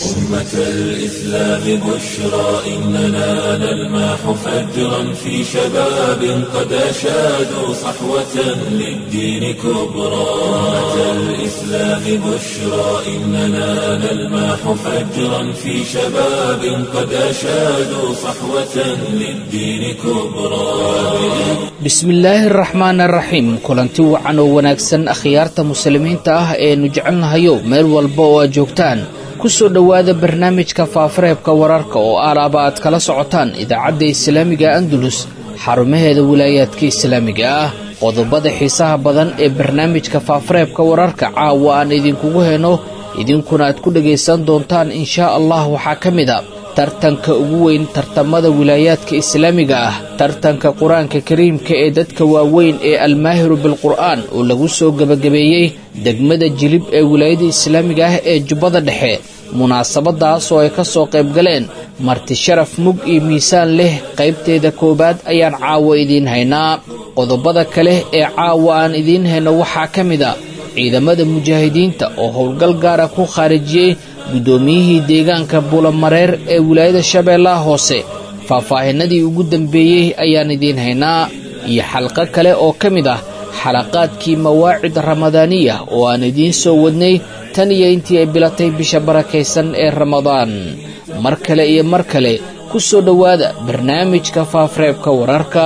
أمة الإسلام بشرى إننا نلمح فجرا في شباب قد أشادوا صحوة للدين كبرى أمة الإسلام بشرى إننا نلمح فجرا في شباب قد أشادوا صحوة للدين كبرى bismillaahi araxmaan araxiim kulanti wacan oo wanaagsan akhyaarta muslimiinta ah eenu jecelnahayo meel walba oo aad joogtaan ku soo dhowaada barnaamijka faafareebka wararka oo alaaba aad kala socotaan idaacadda islaamiga andalus xarumaheeda wilaayaadka islaamiga ah qodobada xiisaha badan ee barnaamijka faafareebka wararka caawa aan idinkugu heno idinkuna aad ku dhagaysan doontaan inshaa allah waxaa ka mid a tartanka ugu weyn tartamada wilaayaadka islaamiga ah tartanka qur-aanka kariimka ee dadka waaweyn ee almaahiru bilqur'aan oo lagu soo gebagabeeyey degmada jilib ee wilaayada islaamiga ah ee jubbada dhexe munaasabadaas oo ay ka soo qayb galeen marti sharaf mug iyo miisaan leh qaybteeda koowaad ayaan caawa idiin haynaa qodobada kale ee caawa aan idiin hayno waxaa ka mid a ciidamada mujaahidiinta oo howlgal gaara ku khaarijiyey guddoomiyihii deegaanka buulamareer ee wilaayada shabeellaha hoose faahfaahinadii ugu dambeeyey ayaan idiin haynaa iyo xalqo kale oo ka mid ah xalaqaadkii mawaacid ramadaaniya oo aan idiin soo wadnay tan iyo intii ay bilatay bisha barakaysan ee ramadaan mar kale iyo mar kale ku soo dhowaada barnaamijka faafreebka wararka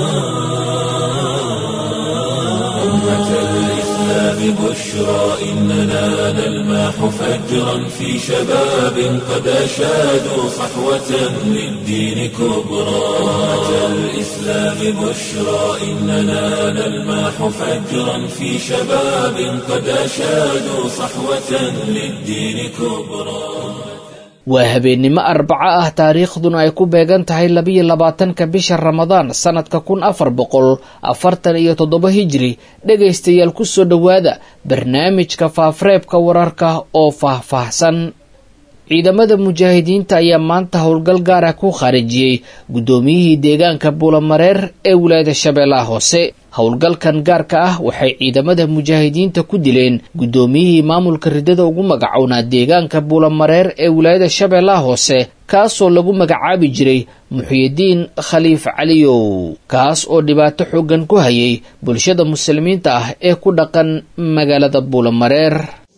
بشرى إننا نلمح فجرا في شباب قد أشادوا صحوة للدين كبرى أمة الإسلام بشرى إننا نلمح فجرا في شباب قد أشادوا صحوة للدين كبرى waa habeennimo arbaco ah taariikhduna ay ku beegan tahay labiyo labaatanka bisha ramadaan sannadka kun afar boqol afartan iyo toddoba hijri dhegaystayaal ku soo dhowaada barnaamijka faafreebka wararka oo faahfaahsan ciidamada mujaahidiinta ayaa maanta howlgal gaar ah ku khaarijiyey guddoomiyihii deegaanka buulamareer ee wilaayada shabeellaha hoose howlgalkan gaarka ah waxay ciidamada mujaahidiinta ku dileen guddoomiyihii maamulka riddada ugu magacownaa deegaanka buulamareer ee wilaayada shabeellaha hoose kaasoo lagu magacaabi jiray muxyidiin khaliif caliyow kaas oo dhibaato xooggan ku hayay bulshada muslimiinta ah ee ku dhaqan magaalada buulamareer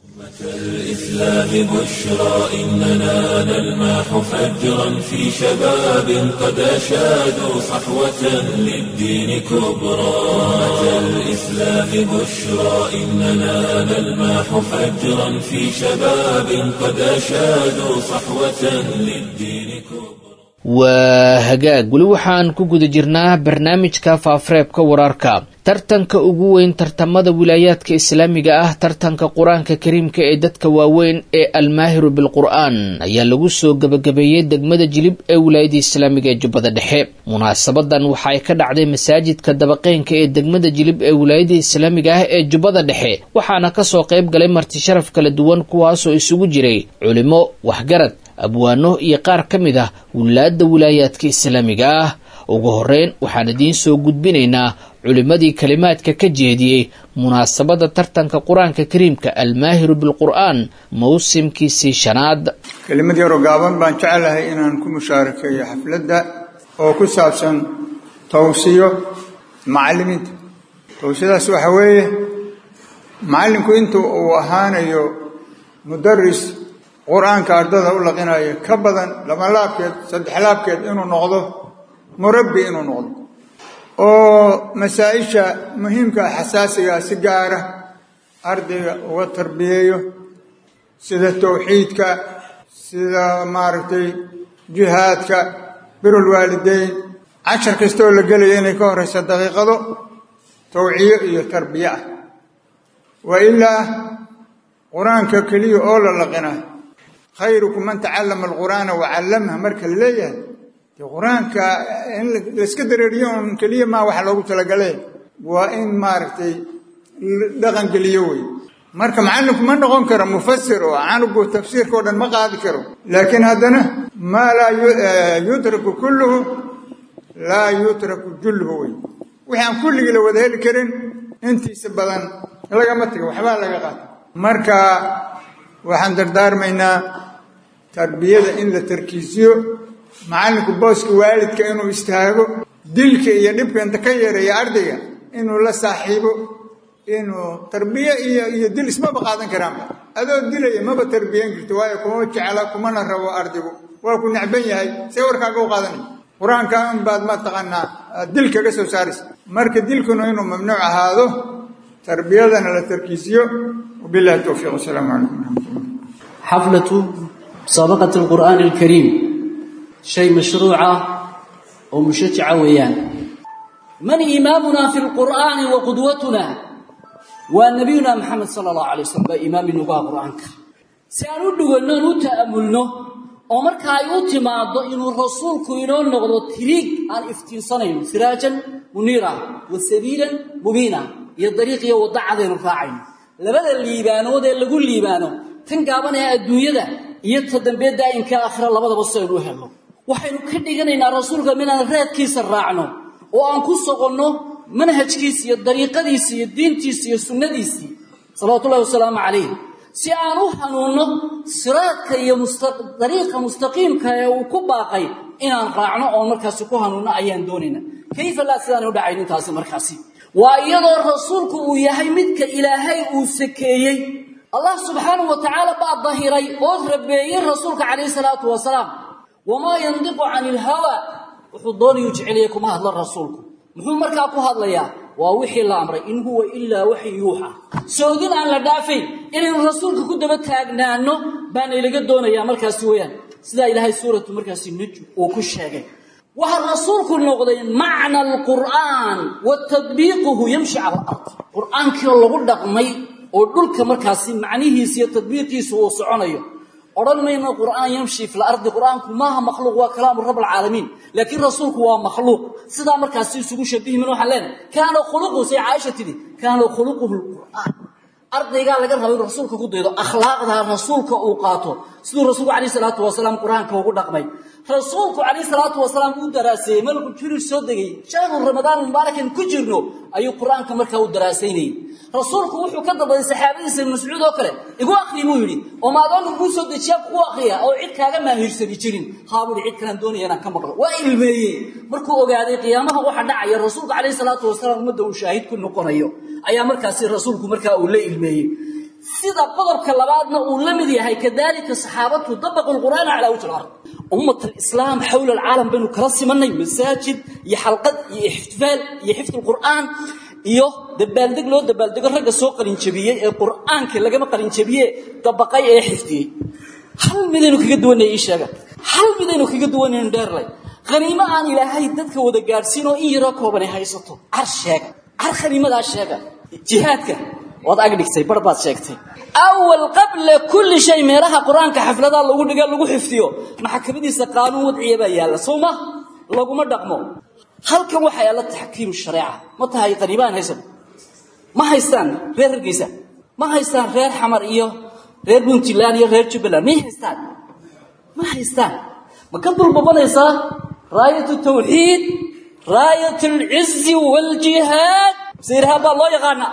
الإسلام بشرى إننا نلمح فجرا في شباب قد أشادوا صحوة للدين كبرى أمة الإسلام بشرى إننا نلمح فجرا في شباب قد أشادوا صحوة للدين كبرى waa hagaag weli waxaan ku guda jirnaa barnaamijka faafreebka wararka tartanka ugu weyn tartamada wilaayaadka islaamiga ah tartanka qur-aanka kariimka ee dadka waaweyn ee almaahiru bilqur'aan ayaa lagu soo gebagabeeyey degmada jilib ee wilaayada islaamiga ee jubbada dhexe munaasabadan waxa ay ka dhacday masaajidka dabaqeynka ee degmada jilib ee wilaayada islaamiga ah ee jubbada dhexe waxaana kasoo qayb galay marti sharaf kala duwan kuwaasoo isugu jiray culimo waxgarad abwaano iyo qaar ka mid ah wilaada wilaayaadka islaamiga ah ugu horeyn waxaan idiin soo gudbinaynaa culimmadii kalimaadka ka jeediyey munaasabada tartanka qur-aanka kariimka almaahiru bilqur'aan mawsimkiisii shanaad kelimad yaroo gaaban baan jecelahay inaan ku mushaarakeeyo xafladda oo ku saabsan tawsiyo macallimiinta tawsiyadaas waxaa weeye macallinku inta uu ahaanayo mudaris qur-aanka ardada u laqinayo ka badan laba laabkeed saddex laabkeed inuu noqdo murabbi inuu noqdo oo masaa-isha muhiimka xasaasigaa si gaara ardayga uga tarbiyeeyo sida tawxiidka sida maaragtay jihaadka birul waalideyn cashar kastaoo la gelaya inay ka horeysa daqiiqado tawciyo iyo tarbiye ah wa ilaa qur-aanka keliya oo la laqina khayrukum man tacallama alqur'aana wacallamha marka la leeyahay dee qur-aanka in layska dareeriyo un keliya maa waxa loogu talagalay waa in maaragtay dhaqan geliyo wey marka macallinku ma noqon karo mufasir oo canugu tafsiirka o dhan ma qaadi karo laakiin haddana maa laa yutraku kulluhu laa yutraku julluhu wey wixii aan kulligii la wada heli karin intiisa badan lagama tago waxbaa laga qaata marka waxaan dardaarmaynaa tarbiyada in la tarkiisiyo macallinku booska waalidka inuu istaago dilka iyo dhibka inta ka yareeya ardayga inuu la saaxiibo inuu tarbiye iyo iyo dil ismaba qaadan karaanba adoo dilaya maba tarbiyan karto waayo kuma jecla kumana rabo ardaygu waa ku necban yahay see warkaaga u qaadanay qur-aanka un baad mataqaanaa dil kaga soo saaraysa marka dilkuna inuu mamnuuc ahaado tarbiyadana la tarkiisiyo wabillahi towfiiq wasalaamu calaykum waraxmatullah xaflatu musaabaqati alqur'aani alkariim shay mashruuca oo mushajaca weeyaan man imaamuna fi lqur'aani wa qudwatuna waa nabiyuna maxamed sala allahu alay wasalam baa imaam inugu ah qur'aanka si aan u dhuganno aan u ta'amulno oo marka ay u timaado inuu rasuulku inoo noqdo tiriig aan iftiinsanayno siraajan muniira wa sabiilan mubiina iyo dariiq iyo waddo cadaynu raacayno labada liibaanood ee lagu liibaano tan gaaban ee adduunyada iyo ta dambe daa'imka aakhira labadaba si aynu u helno waxaynu ka dhiganaynaa rasuulka minaan reedkiisa raacno oo aan ku soqonno manhajkiisi iyo dariiqadiisii iyo diintiisii iyo sunnadiisii salawatullahi wasalaamu calayh si aan u hanuunno siraadka iyo dariiqa mustaqiimka ee uu ku baaqay inaan raacno oon markaasi ku hanuunno ayaan doonayna kayfa laa sidaan u dhacayn intaasi markaasi waa iyadoo rasuulku uu yahay midka ilaahay uu sakeeyey allah subxaanahu wa tacaala baa dahiray oo rabeeyey rasuulka calayhi salaatu wasalaam wamaa yandiqu cani ilhawa wuxuu doonayuu jeceliyay kuma hadlo rasuulku muxuu markaa ku hadlayaa waa wixii la amray in huwa ilaa waxi yuuxa soodin aan la dhaafayn inaynu rasuulka ku daba taagnaano baana ilaga doonayaa markaasi weeyaan sidaa ilaahay suuratu markaasi nujm uu ku sheegay waxaa rasuulku noqday macna alqur'aan wa tadbiiquhu yamshi cala alard qur'aankiioo lagu dhaqmay oo dhulka markaasi macnihiisa iyo tadbiiqiisu uu soconayo odhan mayno qur'aan yamshi fi lardi qur'aanku maaha makhluuq waa kalaamu rab alcaalamiin laakiin rasuulku waa makhluuq sidaa markaasi isugu shabihi min waxaan leenahay kaana khuluquhu say caaisha tidhi kaana khuluquhu lqur'aan ardaygaa laga raba inuu rasuulka ku daydo akhlaaqda rasuulka uu qaato siduu rasuulku calayhi salaatu wasalaam qur'aanka ugu dhaqmay rasuulku calayhi salaatu wasalaam uu daraaseeyey malku jibriil soo degay shahru ramadaan mubaarakan ku jirno ayuu qur'aanka markaa u daraasaynayey rasuulku wuxuu ka dalbaday saxaabadiisa ibn mascuud oo kale igu akri buu yidhi oo maadoonka kuu soo dejiya kugu akriya oo cid kaaga maahiirsani jirin haa buu cid kalaan doonaya inaan ka maqlo waa ilmeeyey markuu ogaaday qiyaamaha waxa dhacaya rasuulku calayhi salaatu wasalaam ummadda uu shaahid ku noqonayo ayaa markaasi rasuulku markaa uu la ilmeeyey sida qodobka labaadna uu la mid yahay kadalika saxaabatu dabaqu lqur'aana calaa wajhi lard ummat alislaam xawla alcaalam baynu kala simanay masaajid iyo xalqad iyo ixtifaal iyo xifd lqur'aan iyo dabaaldeg loo dabaaldego ragga soo qalinjabiyey ee qur'aanka lagama qalinjabiye dabaqay ee xifdiyey hal midaynu kaga duwanay ii sheega hal midaynu kaga duwanaynu dheerlay khaniimo aan ilaahay dadka wada gaadhsiin oo in yaroo koobanay haysato car sheega car khaniimadaa sheega jihaadka waad agdhigtay bar baad sheegtay awal qabla kulli shay meelaha qur-aanka xafladaa lagu dhiga lagu xifdiyo maxakamadiisa qaanuun wadciya baa yaalla soo ma laguma dhaqmo halkan waxaa yaalla taxkiimu shareeca ma tahay qaniibaan haysan ma haystaan reer hargeysa ma haystaan reer xamar iyo reer puntland iyo reer jubbaland may haystaan ma haystaan ma ka dulbabanaysaa raayat tawxiid raayat alcizi waaljihaad sirhaan baa loo yaqaana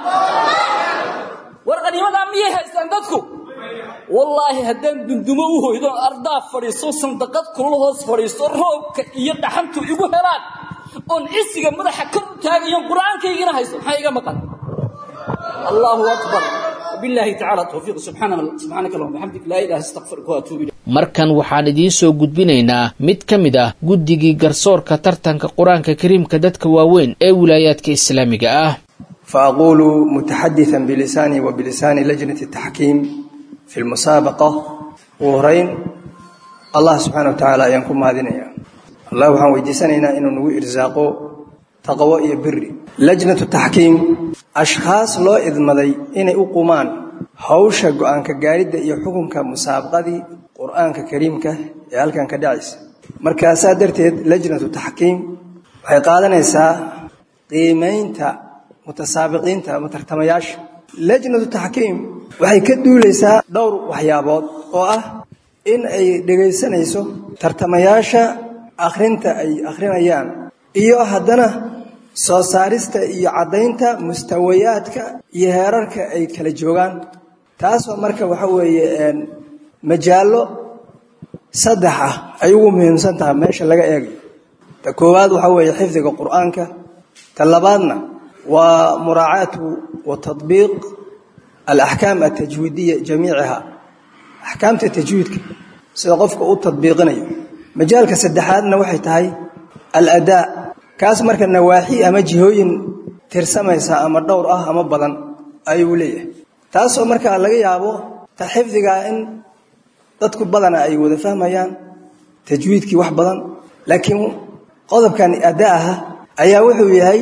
war qaniimadaa miyay haystaan dadku wallaahi haddaan dundumo u hoydo ardaa fadhiiso sandaqad kulul hoos fadhiisto roobka iyo dhaxantu igu helaan oon cisiga madaxa kor u taagayon qur'aankaygina haysto maxaa iga maqan allahu akbar billahi tacala tawfiiq subxaanaka allahuma bixamdik laa ilaha astaqfiruka waatuubu ilayk markan waxaan idiin soo gudbinaynaa mid ka mid ah guddigii garsoorka tartanka qur-aanka kariimka dadka waaweyn ee wilaayaadka islaamiga ah فأقول متحدثا بلساني وبلسان لجنة التحكيم في المسابقة وهرين الله سبحانه وتعالى ينكم هذين الله وحان ويديسانينا إنه نوي إرزاقه تقوى بري لجنة التحكيم أشخاص لو إذمدي إني أقومان hawsha go-aanka gaaridda iyo xukunka musaabaqadii qur-aanka kariimka ee halkan ka dhacaysa markaasaa darteed lajnatu taxkiim waxay qaadanaysaa qiimaynta mutasaabiqiinta ama tartamayaasha lajnatu taxkiim waxay ka duulaysaa dhowr waxyaabood oo ah in ay dhegaysanayso tartamayaasha akhrinta ay akhrinayaan iyo haddana soo saarista iyo caddaynta mustawayaadka iyo heerarka ay kala joogaan taasoo marka waxa weeye majaallo saddex ah ay ugu muhiimsan tahay meesha laga eegayo ta koowaad waxaa weeye xifdiga qur'aanka ta labaadna waa muraacaatu wa tadbiiq alaxkaam altajwiidiya jamiiciha axkaamta tajwiidka sida qofka u tadbiiqinayo majaalka saddexaadna waxay tahay aladaa kaas marka nawaaxi ama jihooyin tirsamaysa ama dhowr ah ama badan ayuu leeyahay taasoo markaa laga yaabo ta xifdigaa in dadku badana ay wada fahmayaan tajwiidkii wax badan laakiin qodobkan adaaha ayaa wuxuu yahay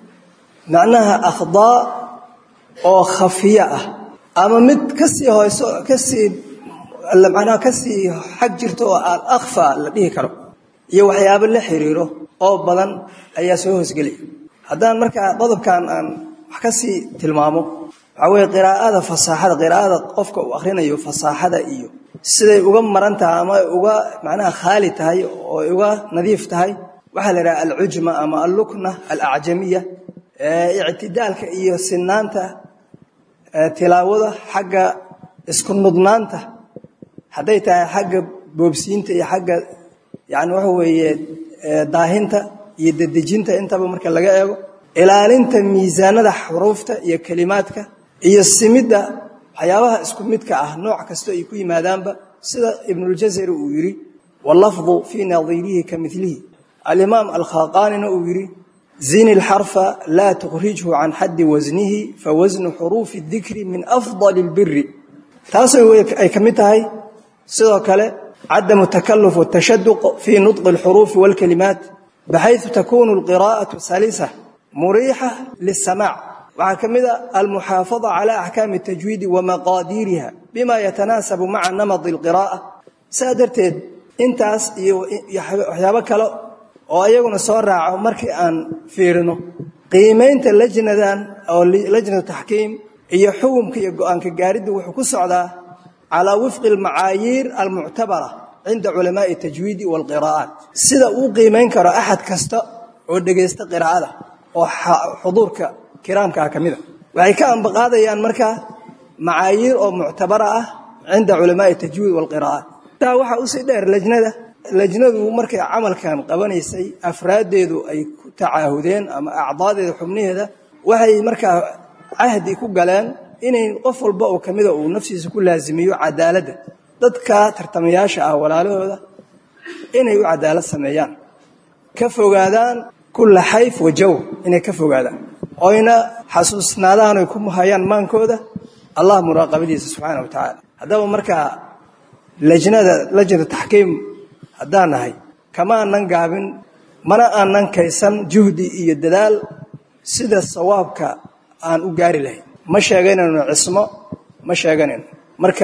macnaha akhdaa oo khafiya ah ama mid kasii hoyso kasii macnaha kasii xag jirto oo aan akhfa la dhihi karo iyo waxyaabo la xiriiro oo badan ayaa soo hoosgelaya haddaan markaa qodobkan aan wax ka sii tilmaamo waxaa weeye qiraa'ada fasaaxada qiraa'ada qofka uu akhrinayo fasaaxada iyo siday uga maran tahay ama uga macnaha khaali tahay oo uga nadiif tahay waxaa la yidhaha alcujma ama allukna alacjamiya ictidaalka iyo sinaanta tilaawada xagga isku nudnaanta hadday tahay xagga boobsiinta iyo xagga yani waxa weeye daahinta iyo dedejinta intaba marka laga eego ilaalinta miisaanada xuruufta iyo kelimaadka iyo simidda waxyaabaha isku midka ah nooc kastoo ay ku yimaadaanba sida ibnuljazari uu yidhi wallafdu fii nadiirihi ka milihi alimaam alkhaqaanina uu yidhi zini lxarfa laa tukhrijhu can xaddi wasnihi fawasnu xuruufi dikri min afdali اlbiri taasoo ay ka mid tahay sidoo kale cadamu takaluf watashaduq fii nudqi اlxuruufi wاlkalimaat baxayثu takunu اlqira'aةu salisa muriixa liلsamaac waxaa ka mid a almuxaafada cala axkaami اtajwiidi wamaqaadiiriha bima yatanaasabu maca namadi اlqira'a saa darteed intaas iyo waxyaabo kale oo iyaguna soo raaco markii aan fiirino qiimaynta lajnadan oo lajnatu taxkiim iyo xukumka iyo go-aanka gaariddu wuxuu ku socdaa calaa wifqi almacaayiir almuctabara cinda culamaai tajwiidi waalqiraa'aat sida uu qiimayn karo axad kasta oo dhegaysta qiraa'ada oo xuduurka kiraamkaa ka mid a waxay ka ambaqaadayaan markaa macaayiir oo muctabara ah cinda culamaai tajwiid waalqiraa'aat taa waxaa usii dheer lajnada lajnadu markay camalkan qabanaysay afraaddeedu ay ku tacaahudeen ama acdaadeeda xubnaheeda waxay markaa cahdi ku galeen inay qof walba oo ka mida uu naftiisa ku laasimiyo cadaaladda dadka tartamayaasha ah walaalahooda inay u cadaalad sameeyaan ka fogaadaan kulla xayf wa jawr inay ka fogaadaan oyna xasuusnaadaan oy ku hayaan maankooda allah muraaqabadiisa subxaana wa tacaala haddaba markaa lajnada lajnatu taxkiim haddaan nahay kama aanan gaabin mana aanan kaysan juhdi iyo dadaal sida sawaabka aan u gaari lahayn ma sheeganayno cismo ma sheeganayno marka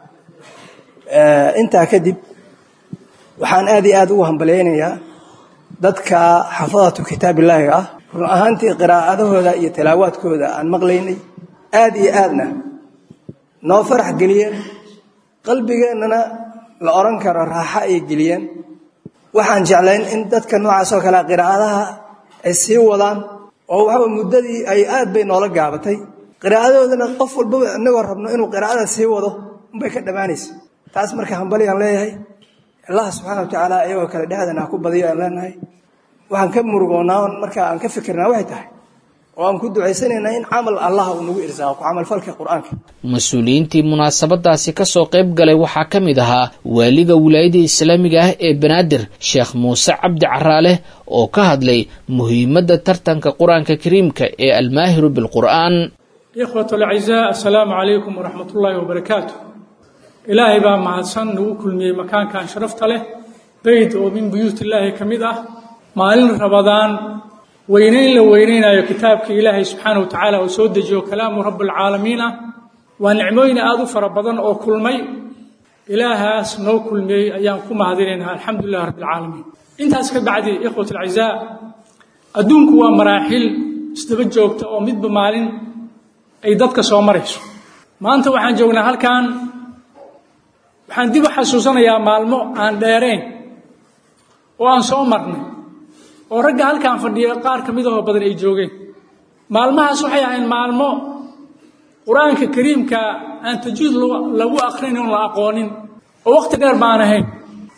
intaa kadib waxaan aad iyo aad ugu hambalyaynayaa dadka xafadatu kitaabillaahi ah run ahaantii qiraa'adahooda iyo tilaawaadkooda aan maqlaynay aad iyo aadna noo farax geliyeen qalbigeennana la odhan karo raaxo ay geliyeen waxaan jeclayn in dadka noocaas oo kale qiraa'adaha ay sii wadaan oo waxaa muddadii ay aad bay noola gaabatay qiraa'adoodana qof walbaba inagoo rabno inuu qiraa'ada sii wado unbay ka dhammaanaysa taas marka hambalyaan leeyahay allah subxaana wa tacaala iyagoo kale dhexdana ha ku badiyo aan leenahay waxaan ka murugoonnaa markaa aan ka fikirnaa waxay tahay oo aan ku ducaysanaynaa in camal allah uu nagu irsaaqo ku camalfalka qur-aanka mas-uuliyiintii munaasabadaasi kasoo qayb galay waxaa ka mid ahaa waaliga wilaayada islaamiga ah ee banaadir sheekh muuse cabdi caraale oo ka hadlay muhiimadda tartanka qur-aanka kariimka ee almaahiru bilqur'aan ikhwat alacizaa assalaamu calaykum waraxmat ullaahi wabarakaatu ilaahay baa mahadsan nagu kulmiyey makaankan sharafta leh beyd oo min buyuut illaahi ka mid ah maalin rabadaan weynayn la weynaynayo kitaabka ilaahay subxaana wa tacaala oo soo dejiyo kalaamu rabbialcaalamiin ah waa nicmooyin aada u fara badan oo kulmay ilaahaas noo kulmiyey ayaan ku mahadinaynaa alxamdulilah rabbialcaalamiin intaas ka bacdi ikhwat alcizaa adduunku waa maraaxil isdaba joogta oo midba maalin ay dadka soo marayso maanta waxaan joognaa halkan waxaan dib u xasuusanayaa maalmo aan dheerayn oo aan soo marnay oo ragga halkaan fadhiya qaar ka midahoo badan ay joogeen maalmahaas waxay ahayn maalmo qur-aanka kariimka aan tajuud lagu akrinayn oon la aqoonin oo wakhti dheer baan ahayn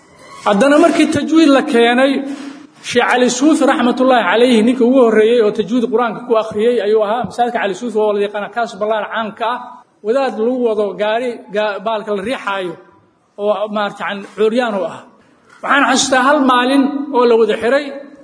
haddana markii tajwiid la keenay sheekh cali suufi raxmatullaahi calayhi ninka ugu horreeyey oo tajwiid qur-aanka ku akhriyey ayuu ahaa masaajidka cali suufi oo la yaqaana kaas ballaar caamka ah wadaad lagu wado gaari baalka la riixaayo oo maarata cuuryaan u ah waxaan xasuustaa hal maalin oo la wada xiray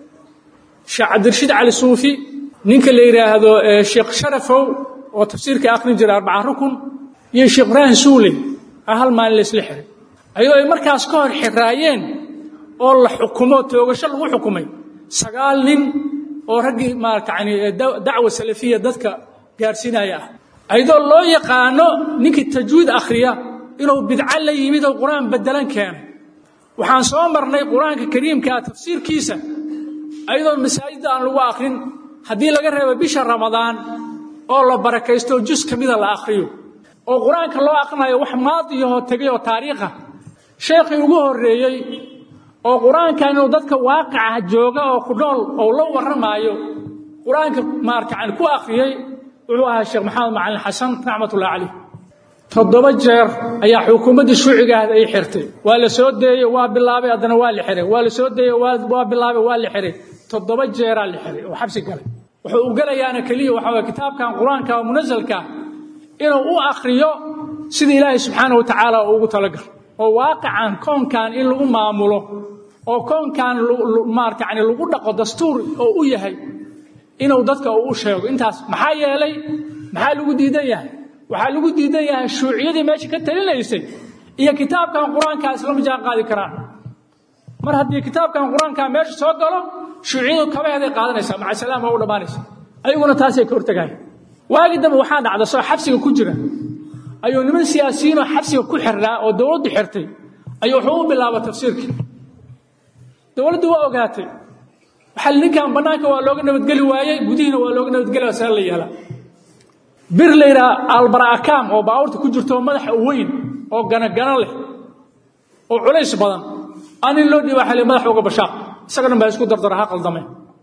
sheekh cabdirashiid cali suufi ninka la yidhaahdo sheekh sharafow oo tafsiirka akhrin jiray arbaca rukun iyo sheekh ibraahim suuley a hal maalin laysla xiray ayadoo ay markaas ka hor xiraayeen oo la xukumo toogasho lagu xukumay sagaal nin oo raggii maarata yani dacwa salafiya dadka gaarsiinaya ah ayadoo loo yaqaano ninkii tajwiid akhriya inuu bidco la yimid oo qur-aan bedelan keenay waxaan soo marnay qur-aanka kariimkaa tafsiirkiisa ayadoon masaajidda aan lagu akhrin haddii laga reebo bisha ramadaan oo la barakaysto jus ka mida la akhriyo oo qur-aanka loo akhrinayo wax maadiyahoo tegay oo taariikha sheekhii ugu horreeyey oo qur-aankan inuu dadka waaqicah jooga oo ku nool oo la warramaayo qur-aanka maarata yani ku akhriyey wuxuu ahaa sheekh maxamed macalin xasan raxmatullahi calayh toddoba jeer ayaa xukuumaddii shuucigaahd ay xirtay waa la soo deeyey waa bilaabay haddana waa la xiray waa la soo deeyey waa bilaabay waa la xiray toddoba jeeraa la xiray oo xabsi galay wuxuu u gelayaana keliya waxa waye kitaabkan qur-aanka oo munasalka inuu u akhriyo sida ilaahay subxaana wa tacaala uu ugu talagal oo waaqican koonkan in lagu maamulo oo koonkan maarata yani lagu dhaqo dastuur oo u yahay inuu dadka uu u sheego intaas maxaa yeelay maxaa lagu diidan yahay waxaa lagu diidan yahay shuuciyadii meesha ka talinaysay iyo kitaabkan qur-aankaa islama jaan qaadi karaan mar haddii kitaabkan qur-aankaa meesha soo galo shuuciyadu kabaheeday qaadanaysaa maca salaam waa u dhammaanaysa ayaguna taasay ka hortagayan waagii dambe waxaa dhacda soo xabsiga ku jira ayuu niman siyaasiyiinoo xabsiga ku xirnaa oo dowladdu xirtay ayuu wuxuu u bilaaba tafsiirkii dowladdu waa ogaatay waxaa ninkan bannaanka waa looga nabadgeli waayey gudihiina waa looga nabadgeli waa sala la yeelaa bir la yidhaha albarakaam oo baabuurta ku jirto oo madaxa weyn oo ganagano leh oo culays badan aan in loo dhiiba xali madaxa uga bashaaq isaga dhan baa isku dardara ha qaldame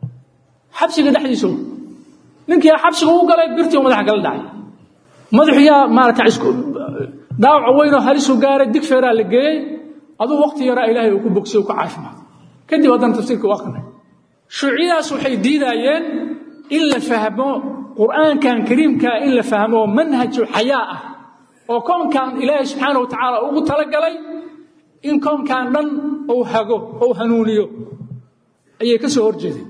xabsiga dhexdiisa ninkii xabsiga u galay birtii oo madaxa kala dhacay madaxu yaa maarata isku dhaawaca weyn oo halisu gaaray digfeeraa la geeyey aduu waqti yaraa ilaahay uu ku bogsay uu ku caafimaad kadib haddana tafsiirka u akrinay shuuciyadaas waxay diidayeen in la fahmo qur'aankan kariimkaa in la fahmo manhaju xayaa ah oo koonkan ilaahay subxaana wa tacaala ugu talagalay in koonkan dhan uu hago ou hanuuniyo ayay ka soo horjeedeen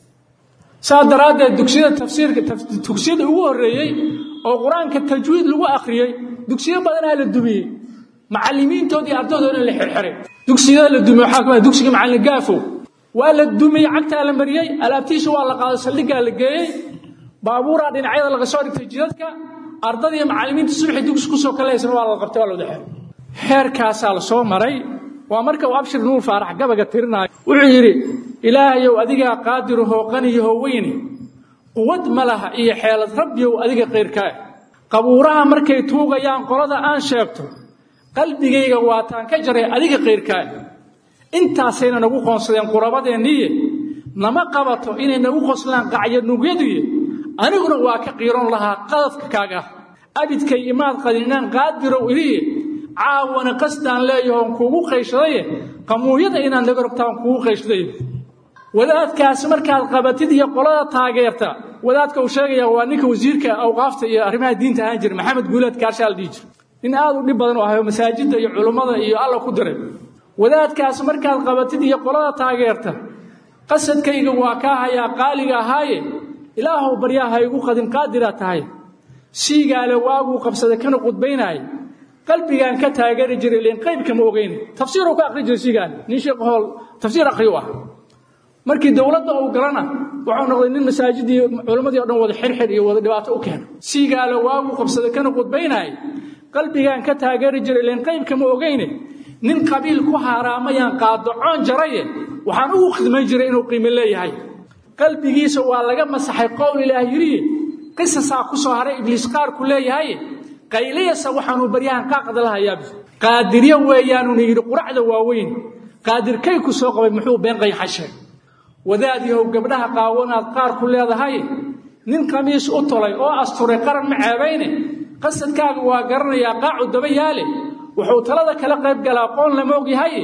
saas daraaddeed dugsiyada tafsiirka dugsiyada ugu horreeyey oo qur-aanka tajwiid lagu akhriyey dugsiyo badanaa la dumiyey macallimiintoodii ardaydoodana la xirxiray dugsiyada la dumiyey waxaa kamid dugsiga macallin gaafow waa la dumiyey cagtaa la mariyey alaabtiisa waa la qaaday saldhiggaa la geeyey baabuuraa dhinacyada laga soo dhigtay jidadka ardadii macallimiinta subaxii dugsi kusoo kalaysana waa la qabtay waa la wada xiray heerkaasaa la soo maray waa marka uu abshir nuur faarax gabaga tirinaayo wuxuu yidhi ilaahayow adigaa qaadirahoo qaniyahoo weyne quwad ma laha iyo xeelad rabbiyow adiga qayrkaa qabuuraha markay tuugayaan qolada aan sheegto qalbigayga waataan ka jaray adiga qayrkaa intaasayna nagu qoonsadeen qurabadeenniiye nama qabato inay nagu qoslaan qacyanuugyaduye aniguna waa ka qiiron lahaa qadadka kaaga abidkay imaad qadin inaan qaadirow iliye caawana qasdaan leeyahoon kuugu qayshadaye qamuuyada inaad naga rogtaan kuugu qayshadaye wadaadkaasi markaad qabatid iyo qolada taageerta wadaadka uu sheegaya waa ninka wasiirka awqaafta iyo arrimaha diinta ahaan jira maxamed guulaad kaarshaa la dhihi jira nin aad u dhib badan oo ahayo masaajidda iyo culummada iyo alla ku diray wadaadkaasi markaad qabatid iyo qolada taageerta qasadkayga waa kaa hayaa qaaliga ahaaye ilaahow baryaa ha igu qadin qaadiraa tahay siigaale waaguu qabsaday kana qudbaynaay qalbigaan ka taageeri jiray ileen qaybka ma ogeyne tafsiiruu ka akhri jiray siigaale nin sheekh hool tafsiir akhriyu ah markii dowladda uu galana wuxuu noqday nin masaajidii culimmadii o dhan wada xirxir iyo wada dhibaato u keena siigaale waaguu qabsaday kana qudbaynaay qalbigaan ka taageeri jiray ileen qaybka ma ogeyne nin qabiil ku haaraamayaan qaadacoon jaraye waxaan ugu khidmayn jiray inuu qiimo leeyahay qalbigiisa waa laga masaxay qowl ilaah yidhiye qisasaa ku soo haray ibliis qaarku leeyahay qayliyasa waxaanuu baryahan qaaqda lahayaabi qaadiryo weeyaanuna yidhi quracda waaweyn qaadirkay ku soo qabay muxuu been qayxa sheeg wadaad yahow gabdhaha qaawanaad qaar ku leedahay nin qamiis u tolay oo asturay qaran ma ceebayne qasadkaaga waa garanayaa qaacu daba yaale wuxuu talada kala qayb galaa qoon lama ogyahay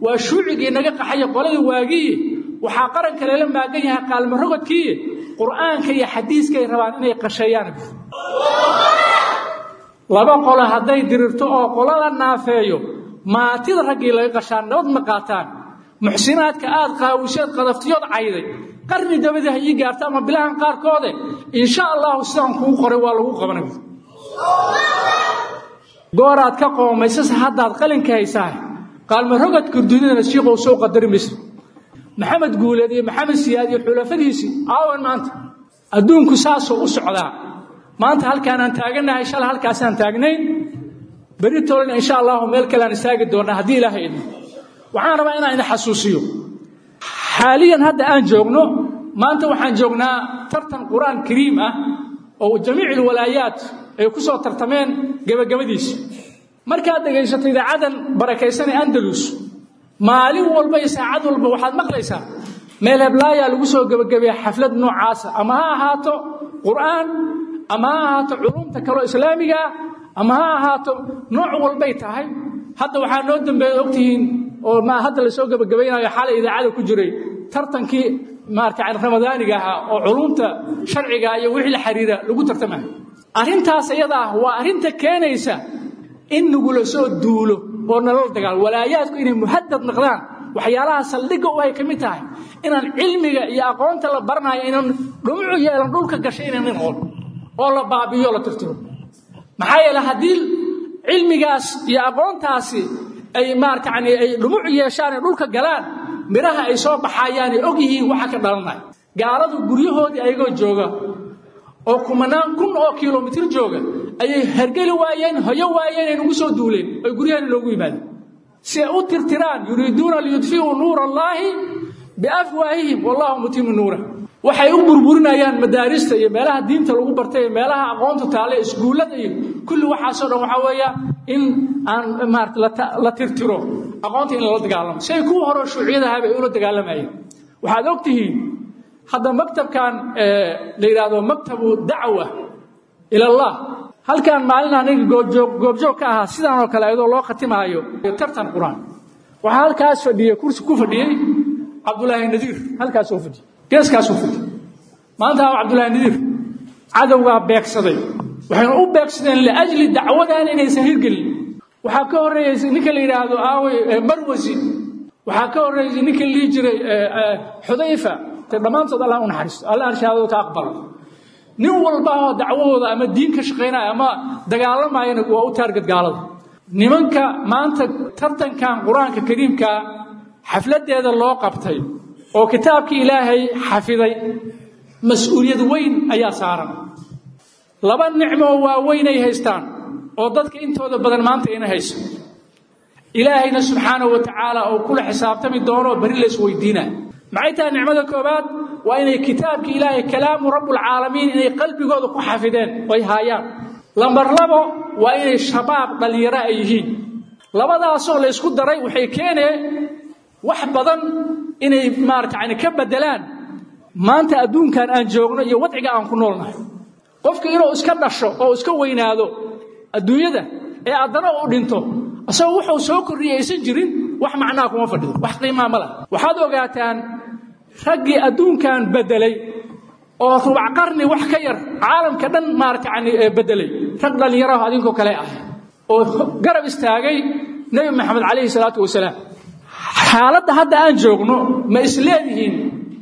waa shuucigii naga qaxaya qoladii waagiiye waxaa qaranka lala maagan yahay qaalmo rogodkiiye qur'aanka iyo xadiiskay rabaan inay qasheeyaan laba qolo hadday dirirto oo qolada naafeeyo maatida raggii laga qashaan nabad ma qaataan muxsinaadka aad qaawisheed qadaftiyood cayday qarni dabadii ha ii gaarto ama bilahan qaarkoode insha allahu sidaan kuu qoray waa lagu qabanay gooraad ka qoomaysase haddaad qalinka haysaa qaalmo rogadka dunidana shiiqow soo qadari maysa maxamed guuleed iyo maxamed siyaad iyo xulafadiisii aawan maanta adduunku saasoo u socdaa maanta halkaanaan taaganahay shala halkaasaan taagnayn beri tolna insha allahu meel kaleaan istaagi doonaa haddii ilaahay idmo waxaan rabaa inaan idin xasuusiyo xaaliyan hadda aan joogno maanta waxaan joognaa tartan qur-aan kariim ah oo jamiic ilwalaayaat ay ku soo tartameen gebagabadiisa markaad dhegaysato idaacadan barakaysan ee andalus maalin walba iyo saacad walba waxaad maqlaysaa meel heblaayaa lagu soo gebagabeeya xaflad noocaasa ama ha ahaato qur'aan ama ha ahaato culumta kaloo islaamiga ah ama ha ahaato nooc walbay tahay hadda waxaa noo dambeeya ogtihiin oo ma hadda lasoo gebagabaynayo xalay idaacada ku jiray tartankii maarata ramadaaniga ahaa oo culumta sharciga iyo wixii la xiriira lagu tartamayo arrintaas iyada ah waa arrinta keenaysa in nagula soo duulo oo nalala dagaalo walaayaadku inay muhadad noqdaan waxyaalaha saldhigga u ay ka mid tahay inaan cilmiga iyo aqoonta la baranayo inaan dhumucu yeelan dhulka gashay inaan noqon oo la baabiyo la tirtiro maxaa yeele haddii cilmigaas iyo aqoontaasi ay maarata yani ay dhumucu yeeshaan ee dhulka galaan midhaha ay soo baxayaan ay og yihiin waxa ka dhalanaya gaaladu guryahoodii ayagoo jooga oo kumanaan kun oo kilomitir jooga ayay hergeli waayeen hoyo waayeen ay nagu soo duuleen oy guryahan loogu yimaadeen si ay u tirtiraan yuriiduuna liyudfi'uu nuura allaahi biafwaahihim wallahu mutimu nuura waxay u burburinayaan madaarista iyo meelaha diinta lagu bartay iyo meelaha aqoonta taale iskuullada iyo kulli waxaasoo dhan waxaa weeya in aan maarata la tirtiro aqoonta in lala dagaalamo si ay kuwa hore shuuciyadahaaba ay ula dagaalamayeen waxaad og tihiin hadda maktabkan la yidhaahdo maktabu dacwa ila allah halkaan maalin aniga goobjoog goobjoog ka ahaa sidaan oo kale iyadoo loo khatimaayo tartan qur-aan waxaa halkaas fadhiyey kursi ku fadhiyey cabdulaahi nadiir halkaasoo fadhiyey geeskaasuu fadhiyey maanta waa cabdulaahi nadiir cadowgaa beegsaday waxayna u beegsadeen liajli dacwadan inaysan hirgelin waxaa ka horreeyeysay ninka la yidhaahdo aawey marwasi waxaa ka horreeysay ninka lihi jiray xudayfa dhammaantood allah u naxariisto allah arshaadooda ka aqbalo nin walba oo dacwahooda ama diin ka shaqaynaya ama dagaalamayana waa u taargad gaalada nimanka maanta tartankan qur-aanka kariimka xafladeeda loo qabtay oo kitaabkii ilaahay xafiday mas-uuliyad weyn ayaa saaran laba nicmoo waaweynay haystaan oo dadka intooda badan maanta ina hayso ilaahayna subxaanahu wa tacaala oo kula xisaabtami doonoo beri la isweydiinaa maxay tahay nicmada koobaad waa inay kitaabkii ilaahay kalaamu rabbulcaalamiin inay qalbigooda ku xafideen oy haayaan lambar labo waa inay shabaab dhallinyaro ay yihiin labadaasoo la ysku daray waxay keeneen wax badan inay maarata yani ka bedelaan maanta adduunkan aan joogno iyo wadciga aan ku noolnahay qofka inuu iska dhasho oo iska weynaado adduunyada ee addana u dhinto isagoo wuxuu soo kordhiyay aysan jirin wax macnaa kuma fadhido wax qiimaa ma laha waxaad ogaataan raggii adduunkan bedelay oo rubac qarni wax ka yar caalamka dhan maarata yani bedelay rag dhallinyaraho adinkoo kale ah oo garab istaagay nebi maxamed calayhi salaatu wasalaam xaaladda hadda aan joogno ma isleedihiin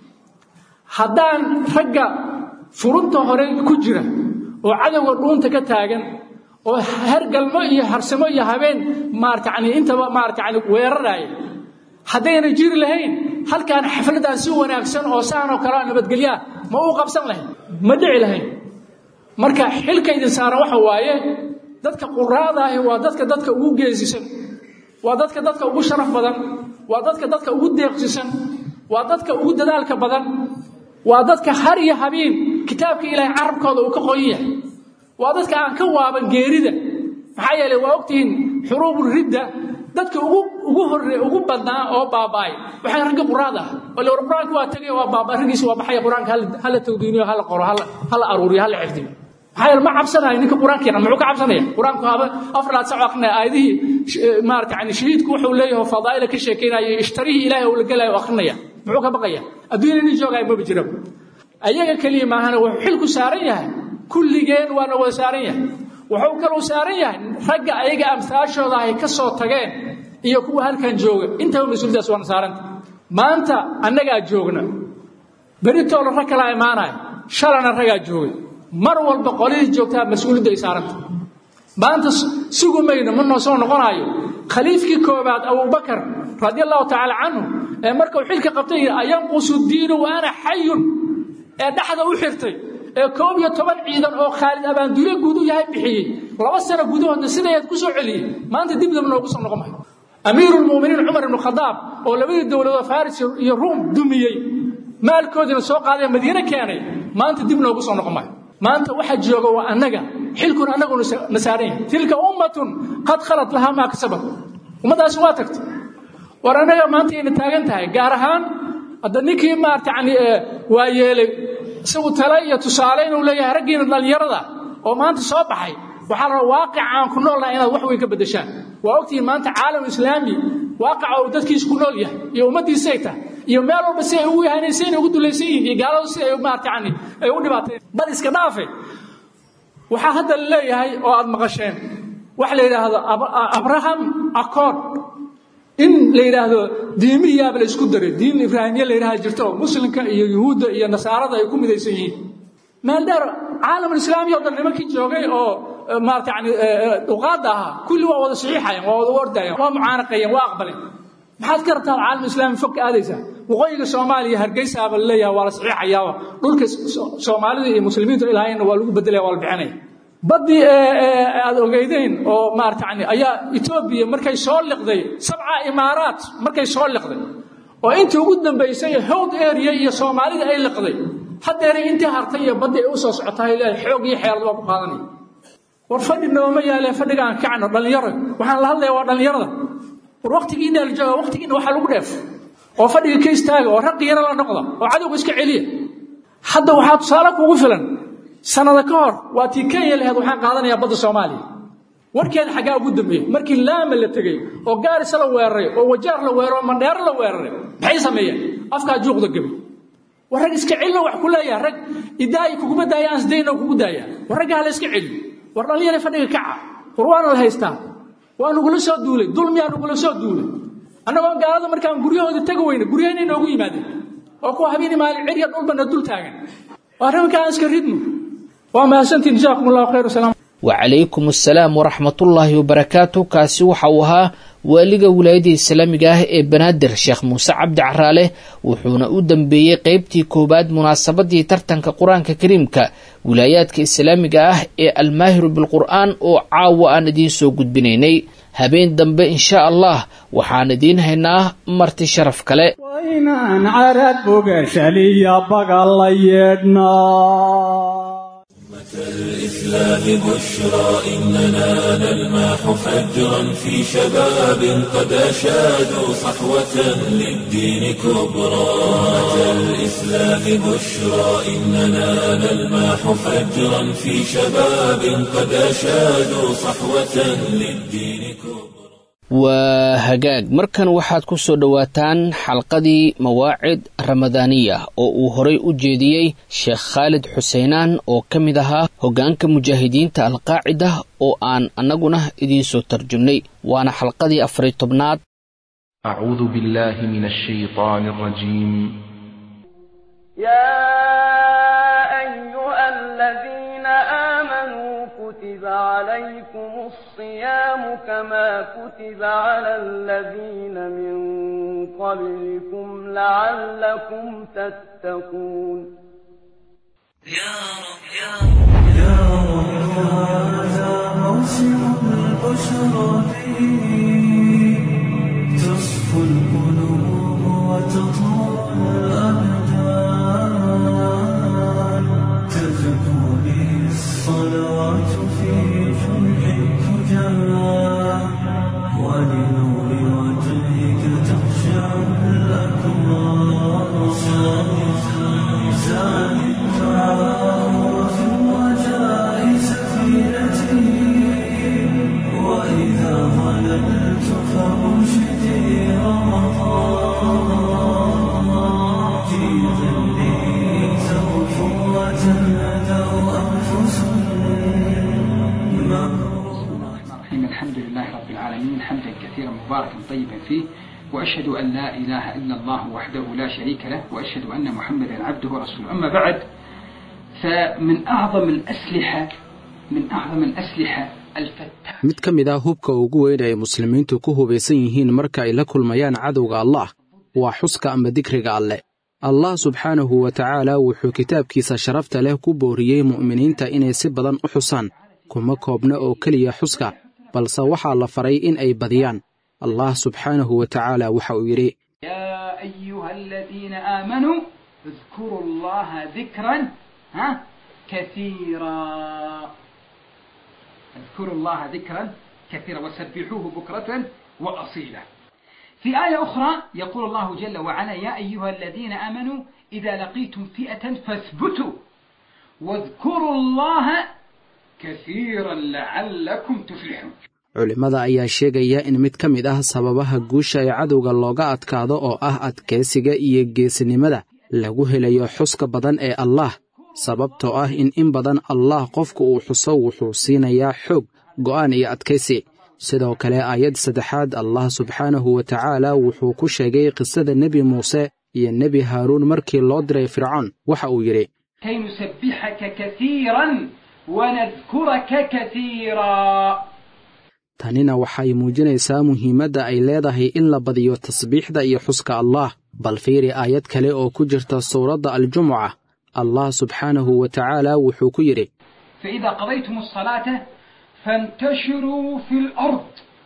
haddaan ragga furunta hore ku jira oo cadowga dhuunta ka taagan oo hergalmo iyo harsamo iyo habeen maarata yani intaba maarata yani weeraraya haddayna jiri lahayn halkaan xafladaan si wanaagsan oo saanoo kalea nabadgelyaa ma uu qabsan lahayn ma dhici lahayn marka xilka idin saaran waxa waaye dadka quraadaahi waa dadka dadka ugu geesisan waa dadka dadka ugu sharaf badan waa dadka dadka ugu deeqsisan waa dadka ugu dadaalka badan waa dadka har iyo habeen kitaabka ilaahay carabkooda uu ka qoyan yahay waa dadka aan ka waaban geerida maxaa yeeley waa ogtihiin xuruubu ridda dadka ugu ugu horre ugu badnaa oo baaba'ay waxay ragga quraad ah oo lewar qur-aanka waa tegay waa baaba raggiisa waa baxaya qur-aanka hala tawdiiniyo hala qoro hala hala aruuriyo hala xifdiyo maxaa yeele ma cabsanayo ninka qur-aanka yaqaan muxuu ka cabsanaya qur-aanku haba afar laad sac akrinaya aayadihii maarata yani shahiidku wuxuu leeyahay fadaa'ila ka sheekeynaya ishtarihii ilaahay uu la gelayo akrinaya muxuu ka baqaya adduunya nin joogaya maba jiraba ayaga keliya maahana wuxuu xilku saaran yahay kulligeen waana wada saaran yahay wuxuu kaluu saaran yahay ragga ayaga amsaashooda ay ka soo tageen iyo kuwa halkan jooga intaba mas-uuliyadaas waana saaranta maanta annagaa joogna beritoola rag kalaa imaanaya shalana ragaa joogay mar walba qolihii joogtaa mas-uuliyadda ay saaranta maanta sugu mayno ma noo soo noqonayo khaliifkii koobaad abubakar radia allahu tacaala canhu ee markuu xilka qabtay ayanqusu diinu wa ana xayun ee dhexda u xirtay ee koob iyo toban ciidan oo khaalid abaanduule guud u yahay bixiyey laba sano gudahoodna sidayaad ku soo celiyey maanta dibdaba noogu soo noqon mayo amiiru lmuminiin cumar ibnu khadaab oo labadii dowladood faris iyo ruum dumiyey maalkoodiina soo qaaday madiine keenay maanta dib noogu soo noqon mayo maanta waxa jooga waa annaga xilkuna annagu na saaran yahay tilka ummatun qad khalat lahaa maa kasabat ummaddaasi waa tagtay war annaga maanta ayna taagan tahay gaar ahaan hadda ninkii maarata yani waa yeelay isagu tale iyo tusaale inuu leeyahay raggiina dhallinyarada oo maanta soo baxay waxaa la rabaa waaqica aan ku noolnaha inaad wax weyn ka beddeshaan waa ogtihiin maanta caalam islaami waaqaca uu dadkiisu ku nool yahay iyo ummaddiisay tahay iyo meel walba si ay ugu yahanaysa inay ugu dulaysan yihiin iyo gaaladu si ay maarata yani ay u dhibaateen bal iska dhaafe waxaa hadda la leeyahay oo aad maqasheen waxa la yidhaahdo abraham accord in la yidhaahdo diimihiyaaba la isku daray diin ibraahimiya la yidhaha jirto oo muslimka iyo yuhuudda iyo nasaarada ay ku midaysan yihiin meel dheer caalamulislaami o dhan nimankii joogay oo maarata yani duqaadda ahaa kulli waa wada saxiixayan waa wada ordayaan waa mucaanaqayeen waa aqbaleen maxaad ka rabtaan caalam islaami fog ka aadaysaa waqooyiga soomaaliya hargeysaaba la leeyahay waa la saxiixayaa dhulka soomaalida iyo muslimiintu ilaahayna waa lagu bedelaya waa la bixinaya baddii aad ogeydeen oo maarata yani ayaa etoobiya markay soo liqday sabca imaaraat markay soo liqday oo intii ugu dambaysay howd area iyo soomaalida ay liqday haddeeray intii hartay iyo baddii ay u soo socotahay leedahay xoog iyo xeelad waa ku qaadanaya war fadhi nooma yaalee fadhiga aan kacno dhallinyaro waxaan la hadlaya waa dhallinyarada war waktigiina la jooga waktigiina waxaa lagu dheef oo fadhiga ka istaaga oo raqi yaro la noqda oo cadowga iska celiya hadda waxaa tusaale kugu filan sanada ka hor waa tii kenya laheed waxaan qaadanayaa badda soomaaliya warkeeda xaggaa ugu dambeeyey markii laama la tegey oo gaarisa la weeraray oo wajaar la weeraray oo mandheero la weeraray maxay sameeyeen afkaa juuqda gebay war rag iska celino wax ku leeyaha rag idaayi kuguma daaya aan sdayno kugu daaya war ragga hala iska celiyo war dhallinyara fadhiga kaca war waana la haystaa waa nugula soo duulay dulmiyaa nugula soo duulay annagoo gaalada markaan guryahooda tegi weyne guryahayna inoogu yimaadeen oo kuwa habeeni maalin cirya dhulbana dul taagan waa nimanka aan iska ridno waa mahadsantiin jazaakum allahu khayr wasalaam wacalaykum assalaam waraxmatullaahi wabarakaatu kaasi waxa uu ahaa waaliga wilaayadda islaamiga ah ee banaadir sheekh muuse cabdi caraale wuxuuna u dambeeyey qeybtii koowaad munaasabadii tartanka qur-aanka kariimka wilaayaadka islaamiga ah ee almaahiru bilqur'aan oo caawa aan idiin soo gudbinaynay habeen dambe insha allah waxaan idiin haynaa marti sharaf kale waynaan carad bogashaliya baga la yeedhnaa الإسلام بشرى إننا نلمح فجرا في شباب قد أشادوا صحوة للدين كبرى الإسلام بشرى إننا نلمح فجرا في شباب قد أشادوا صحوة للدين كبرى waa hagaag markan waxaad ku soo dhowaataan xalqadii mawaacid ramadaaniya oo uu horay u jeediyey sheekh khaalid xuseenaan oo ka mid ahaa hoggaanka mujaahidiinta alqaacida oo aan annaguna idiin soo tarjumnay waana xalqadii afariy tobnaad أعوذ بالله من الشيطان الرجيم يا أيها الذين آمنوا كتب عليكم الصيام كما كتب على الذين من قبلكم لعلكم تتقون يا رب يا رب يا رب هذا موسم البشرى فيه تصفو القلوب وتطول الأبدان تزكو به الصلوات في جمع الفجار ولنور وجهك تخشع الأكوان زاد الدعاء وفي الرجاء مباركا طيبا فيه وأشهد أن لا إله إلا الله وحده لا شريك له وأشهد أن محمدا عبده ورسوله أما بعد فمن أعظم الأسلحة من أعظم الأسلحة الفتاة mid ka mid ah hubka ugu weyn ay muslimiintu ku hubaysan yihiin marka ay la kulmayaan cadowga allah waa xuska ama dikriga alleh allah subxaanahu wa tacaala wuxuu kitaabkiisa sharafta leh ku booriyey mu'miniinta inay si badan u xusaan kuma koobna oo keliya xuska balse waxaa la faray in ay badiyaan allah subxaanahu wa tacaala waxa uu yidhi يا أيها الذين آمنوا اذكروا الله ذكرا ها كثيرا اذكروا الله ذكرا كثيرا وسبحوه بكرة وأصيلا في آية أخرى يقول الله جل وعلا يا أيها الذين آمنوا إذا لقيتم فئة فاثبتوا واذكروا الله كثيرا لعلكم تفلحون culimmada ayaa sheegaya in mid ka mid ah sababaha guusha ee cadowga looga adkaado oo ah adkaysiga iyo geesinimada lagu helayo xuska badan ee allaah sababtoo ah in in badan allaah qofku uu xuso wuxuu siinayaa xoog go'aan iyo adkaysi sidoo kale aayad saddexaad allah subxaanahu wa tacaala wuxuu ku sheegay qisada nebi muuse iyo nebi haaruun markii loo diray fircoon waxa uu yidhi كي نسبحك كثيرا ونذكرك كثيرا tanina waxay muujinaysaa muhiimadda ay leedahay in la badiyo tasbiixda iyo xuska allaah bal fiiri aayad kale oo ku jirta suuradda aljumuca allah subxaanahu wa tacaala wuxuu ku yidhi فإذا قضيتم الصلاة فانتشروا في الأرض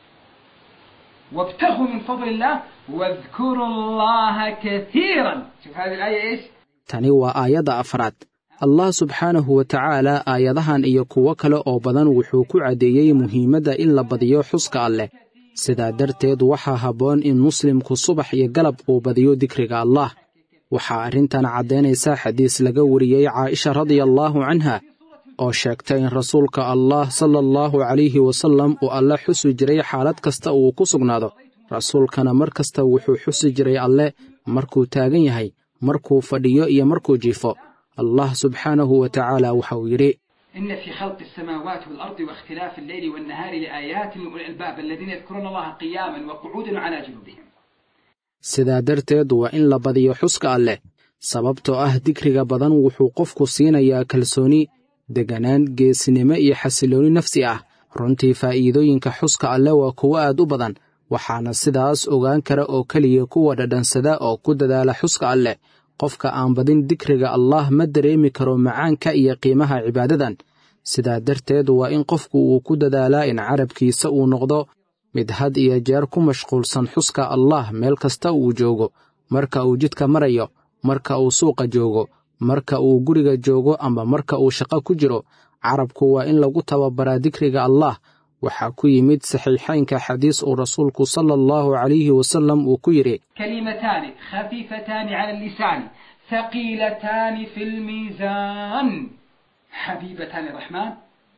وابتغوا من فضل الله واذكروا الله كثيرا شوف هذه الآية إيش tani waa aayadda afraad allah subxaanahu wa tacaala aayadahan iyo kuwo kale oo badan wuxuu ku caddeeyey muhiimadda in la badiyo xuska alleh sidaa darteed waxaa habboon in muslimku subax iyo galab uu badiyo dikriga allah waxaa arrintan caddaynaysa xadiis laga wariyey caaisha radia allaahu canha oo sheegtay in rasuulka allah sala allahu calayhi wasallam uu alle xusi jiray xaalad kasta uu ku sugnaado rasuulkana mar kasta wuxuu xusi jiray alle markuu taagan yahay markuu fadhiyo iyo markuu jiifo allah subxaanahu wa tacaala waxa uu yidhi إن في خلق السماوات والأرض واختلاف الليل والنهار لآيات لأولي الألباب الذين يذكرون الله قياما وقعودا وعلى جنوبهم sidaa darteed waa in la badiyo xuska alleh sababtoo ah dikriga badan wuxuu qofku siinayaa kalsooni deganaan geesinimo iyo xasilooni nafsi ah runtii faa'iidooyinka xuska alleh waa kuwo aad u badan waxaana sidaas ogaan kara oo keliya kuwa dhadhansada oo ku dadaala xuska alleh qofka aan badin dikriga allah ma dareemi karo macaanka iyo qiimaha cibaadadan sidaa darteed waa in qofku uu ku dadaalaa in carabkiisa uu noqdo mid had iyo jeer ku mashquulsan xuska allah meel kasta uu joogo marka uu jidka marayo marka uu suuqa joogo marka uu guriga joogo ama marka uu shaqo ku jiro carabku waa in lagu tababaraa dikriga allah waxaa ku yimid saxiixaynka xadiis uu rasuulku sala allahu calayhi wasallam uu ku yidhi كلمتان خفيفتان على اللسان ثقيلتان في الميزان حبيبتان الرحمن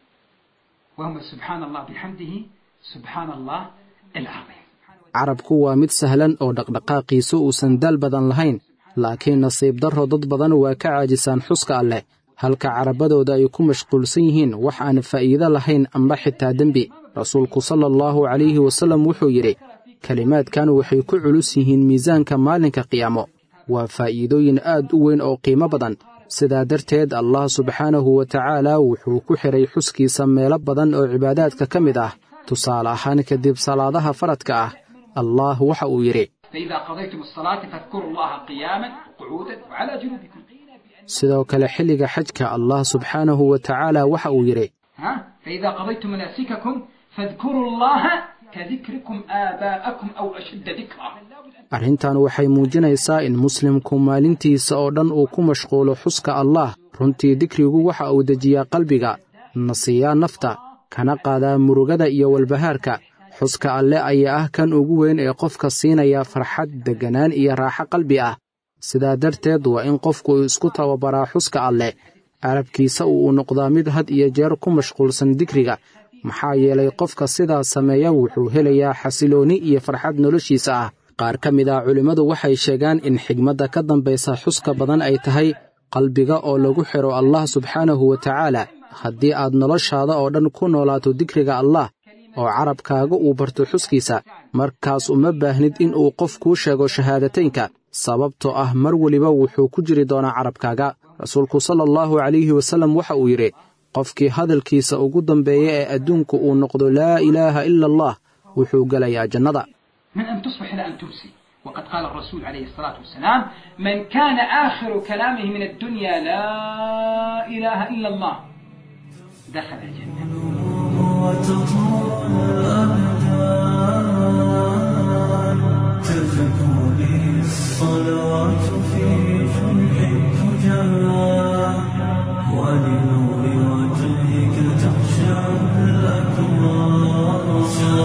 وهما سبحان الله بحمده سبحان الله العظيم carabku waa mid sahlan oo dhaqdhaqaaqiisu uusan daal badan lahayn laakiin nasiib darro dad badan waa ka caajisaan xuska alleh halka carabadooda ay ku mashquulsan yihiin wax aan faa'iido lahayn amba xitaa dembi rasuulku sala allahu calayhi wasallam wuxuu yidhi kelimaadkan waxay ku culus yihiin miisaanka maalinka qiyaamo waa faa'iidooyin aad u weyn oo qiimo badan sidaa darteed allah subxaanahu wa tacaala wuxuu ku xidhay xuskiisa meelo badan oo cibaadaadka ka mid ah tusaale ahaan kadib salaadaha faradka ah allah waxa uu yidhi فإذا قضيتم الصلاة فاذكروا الله قياما وقعودا وعلى جنوبكم sidoo kale xilliga xajka allah subxaanahu wa tacaala waxa uu yidhi ها فإذا قضيتم مناسككم فاذكروا الله كذكركم آباءكم أو أشد ذكرا arrintan waxay muujinaysaa in muslimku maalintiisa oo dhan uu ku mashquulo xuska allah runtii dikrigu waxa uu dejiyaa qalbiga nasiyaa nafta kana qaadaa murugada iyo walbahaarka xuska alle ayaa ah kan ugu weyn ee qofka siinaya farxad degganaan iyo raaxo qalbi ah sidaa darteed waa in qofku isku tababaraa xuska alleh carabkiisa uu noqdaa mid had iyo jeer ku mashquulsan dikriga maxaa yeelay qofka sidaas sameeya wuxuu helayaa xasiloonni iyo farxad noloshiisa ah qaar ka mid ah culimmadu waxay sheegaan in xigmadda ka dambaysa xuska badan ay tahay qalbiga oo lagu xidho allah subxaanahu wa tacaala haddii aad noloshaada oo dhan ku noolaato dikriga allah oo carabkaaga uu barto xuskiisa markaas uma baahnid in uu qof kuu sheego shahaadateynka sababtoo ah mar weliba wuxuu ku jiri doonaa carabkaaga rasuulku sala allahu calayhi wasallam waxa uu yidhi qofkii hadalkiisa ugu dambeeya ee adduunku uu noqdo laa ilaaha ila allah wuxuu gelayaa jannada من أن تصبح إلى أن تمسي وقد قال الرسول عليه الصلاة والسلام من كان آخر كلامه من الدنيا لا إله إلا الله دخل الجنة تزكوني الصلاة في جمع الفجار ولنور وجهك تخشع الأكبار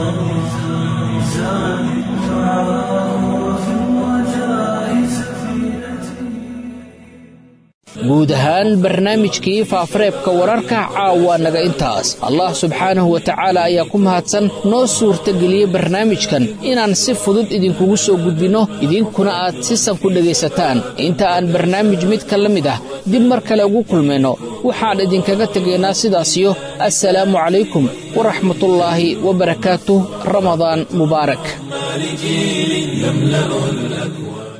زاد الدعاء وفي الرجاء سفينتي guud ahaan barnaamijkii faafareebka wararka caawa naga intaas allah subxaanahu wa tacaala ayaa ku mahadsan noo suurtageliyey barnaamijkan inaan si fudud idinkugu soo gudbinno idinkuna aad sisan ku dhegaysataan inta aan barnaamij midka la mid ah dib mar kale ugu kulmayno waxaan idinkaga tegaynaa sidaasiyo assalaamu calaykum waraxmatullaahi wabarakaatuh ramadaan mubaarak لجيل يملأ الأكوان